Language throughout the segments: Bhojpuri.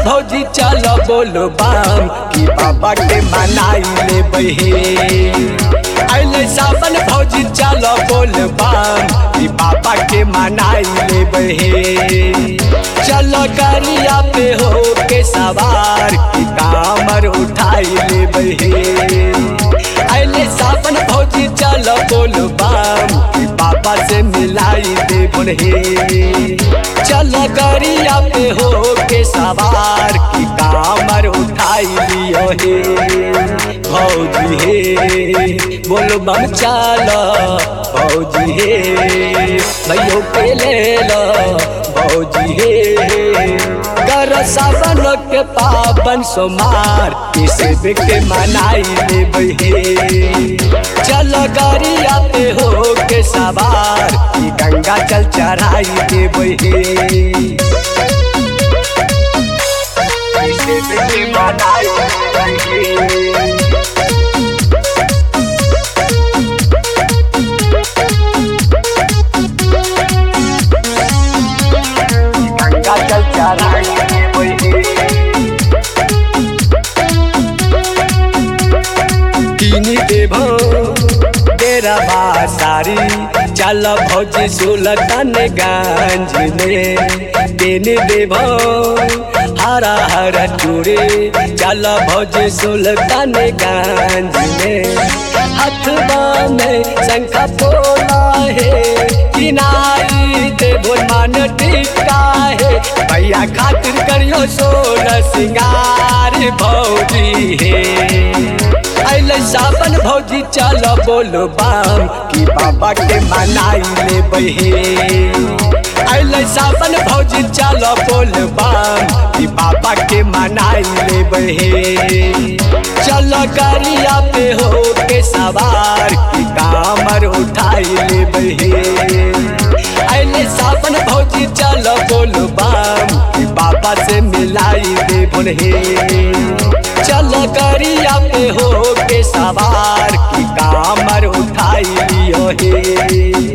भौजी चल बोल बाम कि बाबा के मनाई ले बहे अले सावन भौजी चल बोल बाम कि बाबा के मनाई ले बहे चल गरिया पे हो के सवार कि कामर उठाई ले बहे अले सावन भौजी चल बोल बाम कि बाबा से मिलाई दे बहे चल गरिया पे हो के सवार की कामर उठाई लियो हे भौजी हे बोलो बम चल भौजी हे भैयो के ले लो भौजी हे कर सावन के पावन सोमार किसे के मनाई ले बहे चल गरिया पे हो के सवार की गंगा जल चढ़ाई दे बहे किसे के मनाई ले बहे गंगा जल चढ़ाई दे बहे कीनी देभो तेरा बासारी चल भौजी सुलतन गंज में देने देभो हरा हरा चूड़े चल भौजी सुलतन गंज में हथवा में शंखा पोला है किनारी देवो मान टिका है भैया खातिर करियो सोना सिंगार भौजी है अले सावन भौजी चल बोल बाम कि बाबा के मनाई ले बहे अले सावन भौजी चल बोल बाम कि बाबा के मनाई ले बहे चल गरिया पे हो के सवार कि कामर उठाई ले बहे अले सावन भौजी चल बोल बाम कि बाबा से मिलाई दे बोले चल गरिया पे हो के सवार की कामर उठाई लियो हे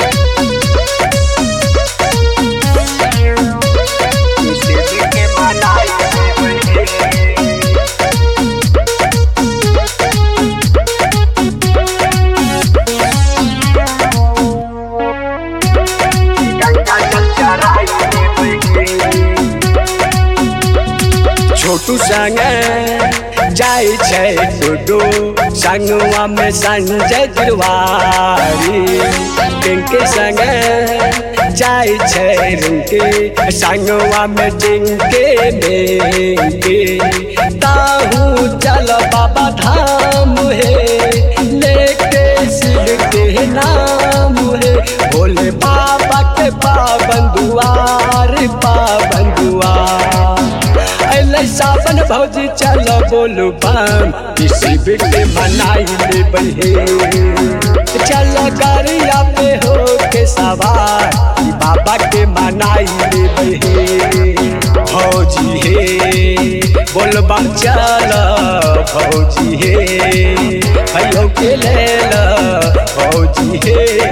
छोटू संगे जाय छै टुडू संगवा में संजय तिवारी पिंकी संगे जाय छै रिंकी संगवा में टिंके मेंके ताहू चल बाबा धाम हे लेके शिव के नाम हे भोले बाबा के पावन दुआर पावन दुआर अले सावन भौजी चल बोलू बम किसी बिके मनाई ले बहे चल गरिया पे हो के सवार कि बाबा के मनाई ले बहे भौजी हे बोल बम चल भौजी हे भयो के ले ल भौजी हे